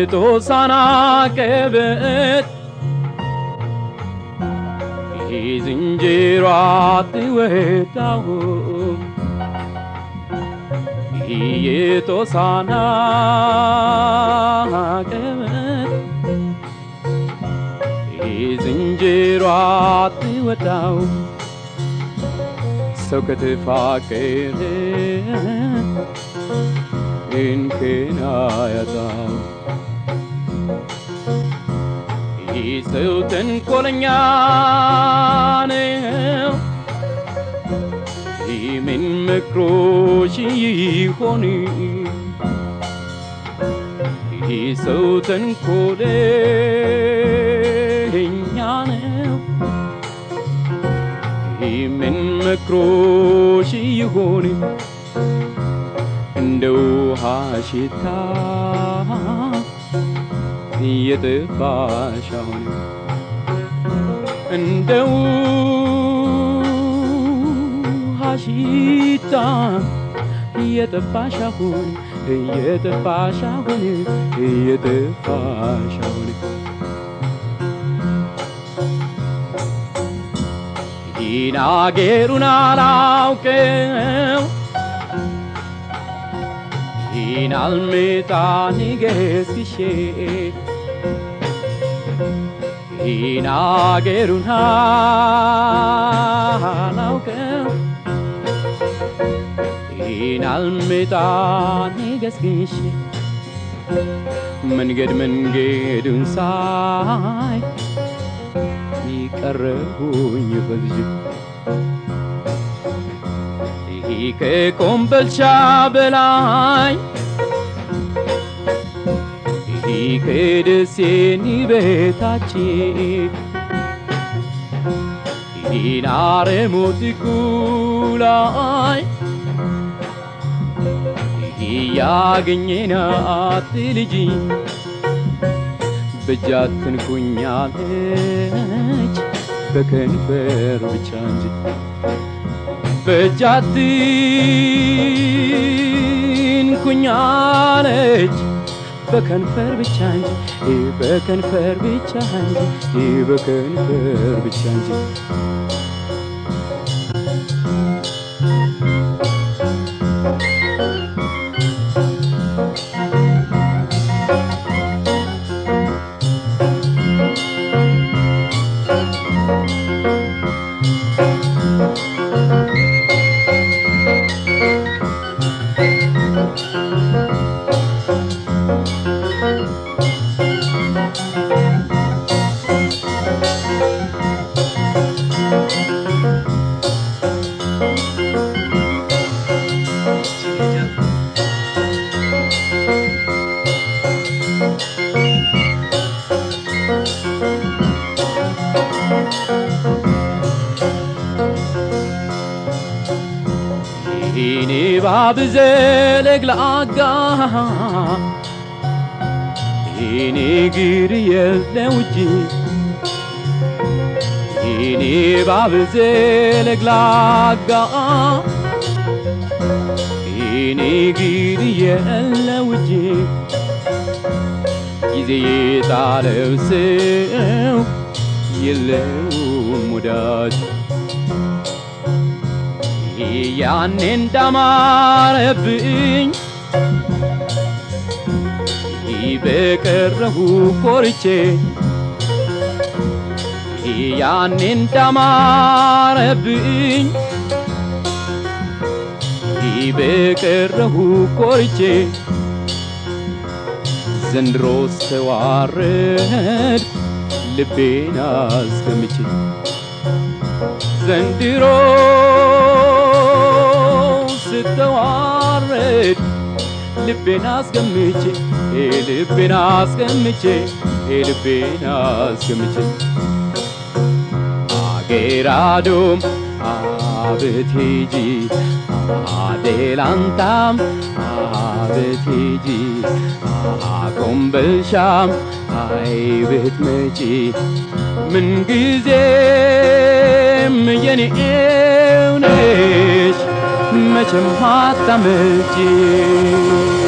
የጦሳና ቀበት የዝንጀሮ አትወጣው የጦሳና ቀበት የዝንጀሮ አትወጣው ሰው ከተፋቀረ እንከን አያጣው ይህ ሰው ተንኮለኛ ነው ይህ ምን መክሮሽ ይሆን ይህ ሰው ተንኮለኛ ነው ይህ ምን መክሮሽ ይሆን እንደ ውሃ ሽታ እየጠፋሽ አሁን እንደ ውሃ ሽታ እየጠፋሽ አሁን እየጠፋሽ አሁን እየጠፋሽ አሁን ይህን አገሩን አላውቀው ይህን አልመጣ ንገስግሼ ይህን አገሩን አላውቀው ይህን አልመጣ ንገስግሼ መንገድ መንገዱን ሳይ ይቀረሁኝ በልጅ ይህ ከኮምበልቻ በላይ ይህ ከደሴኒ በታች ይህን አረሞት ላይ ይህ ያገኘናት ልጅ በጃትን ኩኛለች በከንፈር ብቻ እንጂ በጃትን ኩኛለች በከንፈር ብቻ እንጂ በከንፈር ብቻ እንጂ በከንፈር ብቻ እንጂ ይህኔ ባብ ዘለግላጋ ይህኔ ግር የለው እጅ ይህኔ ባብ ዘለግላጋ ይህኔ ግር የለው እጅ ጊዜ የጣለው ሰው የለውም ወዳጅ ያኔ እንዳማረብኝ በቀረሁ ኮርቼ ያኔ እንዳማረብኝ በቀረሁ ኮርቼ ዘንድሮ ስተዋረድ ልቤን አስገምቼ ዘንድሮ ስተዋረድ ልቤን አስገምቼ ልቤን አስገምቼ ልቤን አስገምቼ አገራዶም አብቴጂ አዴላንታም አብቴጂ ኮምበልሻም አይ ብትመጪ ምንጊዜም የኔው ነሽ መቼም አታመጪ